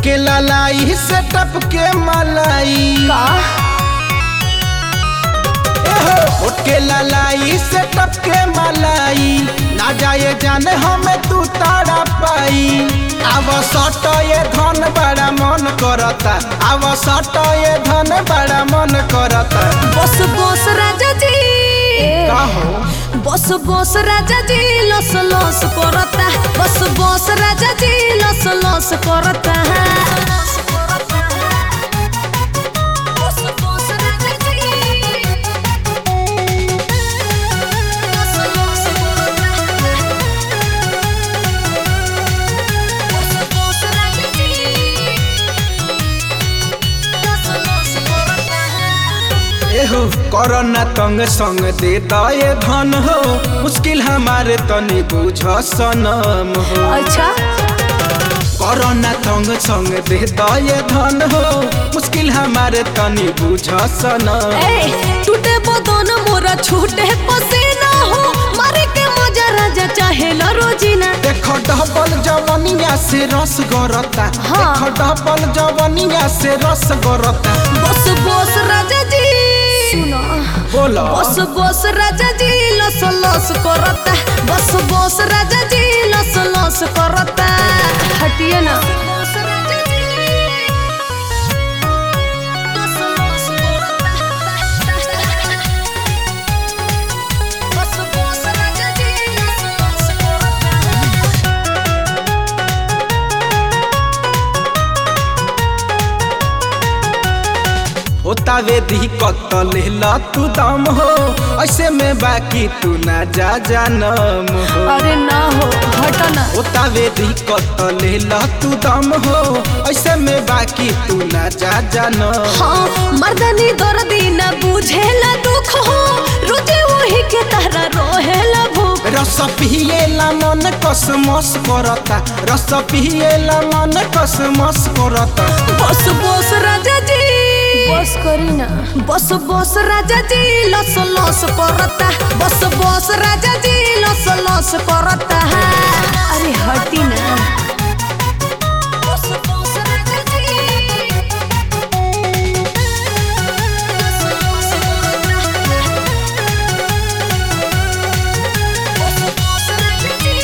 के ललाई से टपके मलाई का एहो, उठ के ललाई से टपके मलाई ना जाए जाने हमें तू तारा पाई आव सट ये धन बड़ा मन करता आव सट ये धन बड़ा मन करता बस बस राजा जी का हो बस बस राजा जी लस लस करता बस बस राजा जी लस लस करता बस बस राजा जी लस लस करता बस बस राजा जी लस लस करता एहो कोरोना तंग संग दे दए धन हो मुश्किल हमारे तनी बुझ सनम हो अच्छा कोरोना तंग संग दे दए धन हो मुश्किल हमारे तनी बुझ सनम ए टूटे बदन मोरा छूटे पसीना हो मारे के मजा राजा चाहे ला रोजीना देखो डबल जवनिया से रस गरता हाँ। देखो डबल जवनिया से रस गरता बस बस राजा जी सुनो बोलो बस बस राजा जी लस लस करता बस बस राजा जी लस लस करता हटिए ना बस राजा जी लस लस करता बस बस राजा जी लस लस करता होता वे दिक्कत लेला तू दम हो ऐसे में बाकी तू ना जा जानम हो अरे ना हो हटो ना होता वे दिक्कत लेला तू दम हो ऐसे में बाकी तू ना जा जानम हाँ मर्दनी दर्दी न बुझेला दुख हो रुचि वही के तरह रोहेला भूख रस पिएला मन कसमस करता रस पिएला मन कसमस करता बस बस राजा जी बस करी ना बस बस राजा जी लस लस करता बस बस राजा जी लस लस करता अरे हटी ना बस बस राजा जी लस लस करता बस बस राजा जी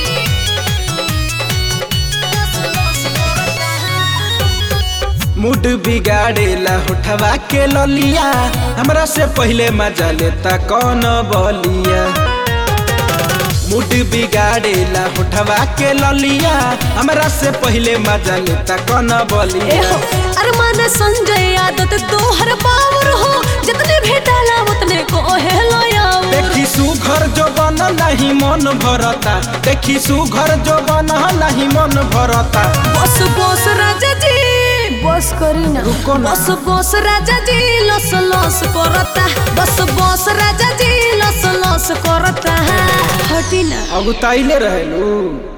लस लस करता मूड बिगाड़ेला उठवा के ललिया हमरा से पहले मजा लेता कौन बलिया मूड बिगाड़ेला उठवा के ललिया हमरा से पहले मजा लेता कौन बलिया एहो अरमान संजय आदत तोहर पावर हो जितने भेटाला उतने को हेलो याओ देखी सुघर जो बन नहीं मन भरता देखी सुघर जो बन नहीं मन भरता बस बस राजा जी बस करी ना रुको ना। बस बस राजा जी लस लस करता बस बस राजा जी लस लस करता हटी ना अगुताइले रहेलू